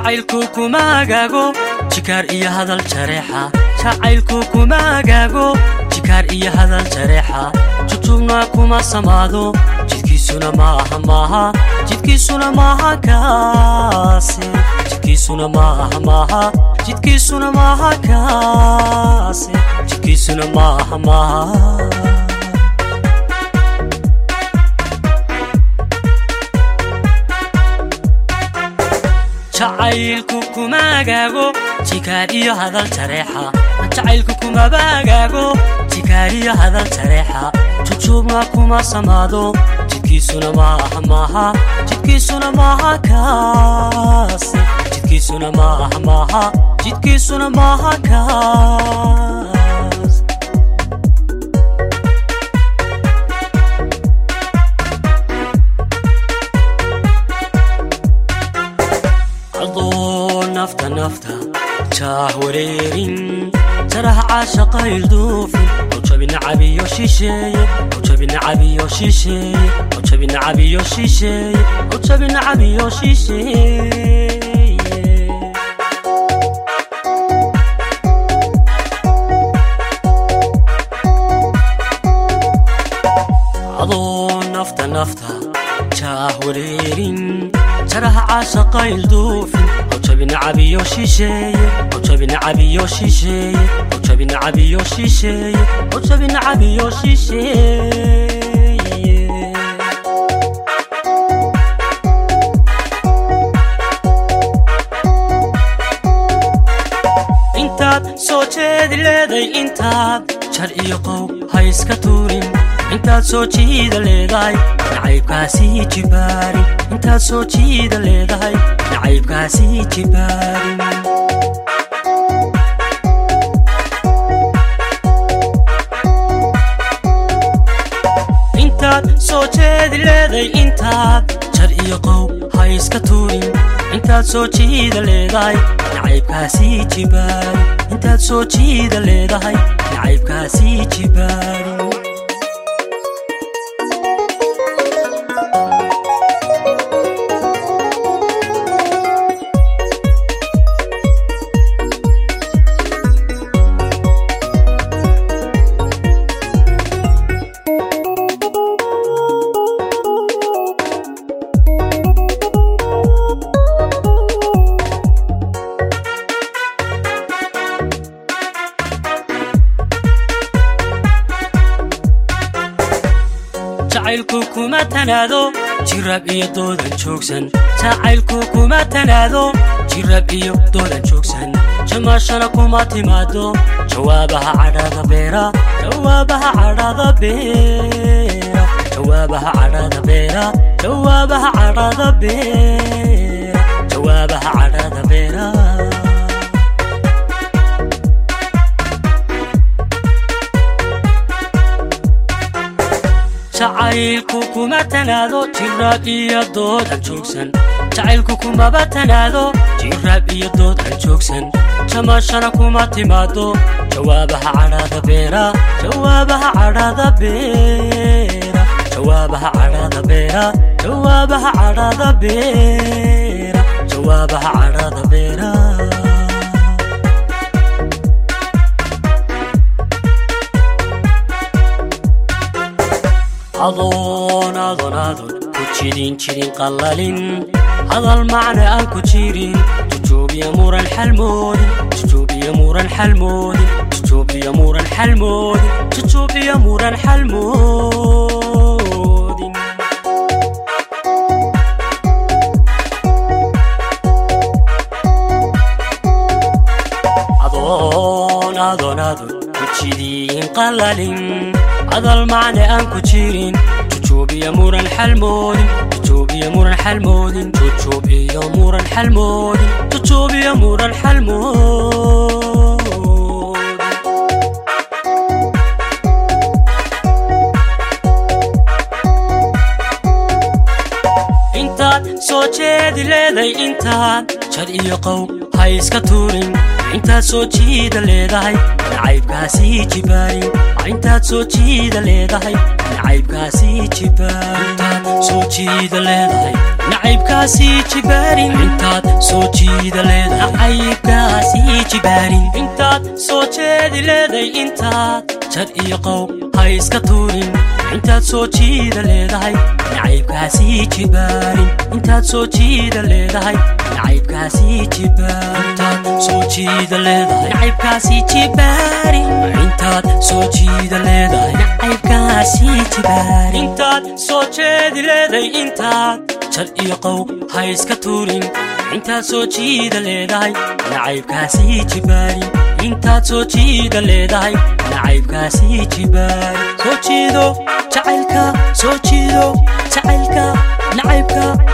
jacaylku kuma agaago jikaar iyo hadal jareexa jacaylku kuma agaago jikaar iyo hadal jareexa jujubna kuma samaado jidkiisuna maaha maaha jidkiisuna maaha kaase jidkiisuna maaha maaha jidkiisuna maaha kaase jidkiisuna maaha maaha jacaylku kuma agaago jikaar iyo hadal jareexa jacaylku kumaba agaago jikaar iyo hadal jareexa jujubna kuma samaado jidkiisuna maaha maaha jidkiisuna maaha kaase jidkiisuna maaha maaha jidkiisuna maaha kaas adoo nafta nafta jaah wareerin jaraha caashaqa ilduufin ujabinacabiyo shisheeye ujabinacabiyo shisheeye ujabinacabiyo shisheeye ujabinacabiyo shisheeye adoo nafta nafta jaah wareerin jaraha caashaqa ilduufin ujabinacabiyo shisheeye ujabinacabiyo shisheeye ujabinacabiyo shisheeye ujabinacabiyo shisheeye intaad soo jeedi leeday intaad jar iyo qow ha iska tuurin intaad soo jiida leedahay nacaybkaasii jibaarin intaad soo jiida leedahay nacaybkaasii jibaarin intaad soo jeedi leeday intaad jar iyo qow ha iska tuurin intaad soo jiida leedahay nacaybkaasii jibaarin intaad soo jiida leedahay nacaybkaasii jibaarin jacaylku kuma tanaado jirab iyo doodan joogsan jacaylku kuma tanaado jirab iyo doodan joogsan jamaashana kuma timaado jawaabaha cadhada beera jawaabaha cadhada beera jawaabaha cadhada beera jawaabaha cadhada beera jawaabaha cadhada beera jacaylku kuma tanaado jiraab iyo doodan joogsan jacaylku kumaba tanaado jiraab iyo doodan joogsan jamaashana kuma timaado jawaabaha cadhada beera jawaabaha cadhada beera jawaabaha cadhada beera jawaabaha cadhada beera jawaabaha cadhada beera adoon adoon adoon ku jidin jidin qallalin hadal macna aan ku jirin jujuubiya muran xalmoodin jujuubiya muran xalmoodin jujuubiya muran xalmoodin jujuubiya muran xalmoodin adoon adoon adoon ku jidin qallalin hadal macna aan ku jirin jujuubiya muran xalmoodin jujuubiya muran xalmoodin jujuubiya muran xalmoodin jujuubiya muran xalmoodin intaad soo jeedi leeday intaad jar iyo qow ha iska tuurin intaad soo jiida leedahay nacaybkaasii jibaarin intaad soo jiida leedahay nacaybkaasii jibaarin intaad soo jiida leedahay nacaybkaasii jibaarin intaad soo jiida leedahay nacaybkaasii jibaarin intaad soo jeedi leedahay intaad jad iyo qow ha iska tuurin intaad soo jiida leedahay nacaybkaasii jibaarin intaad soo jiida leedahay nacaybkaasii jibaarin intaad soo jiida leedahay nacaybkaasii jibaarin intaad soo jiida leedahay nacaybkaasii jibaarin intaad soo jeedi leedahay intaad jad iyo qow ha iska tuurin intaad soo jiida leedahay nacaybkaasii jibaarin intaad soo jiida leedahay nacaybkaasii jibaarin soo jiido jacaylka soo jiido jacaylka nacaybka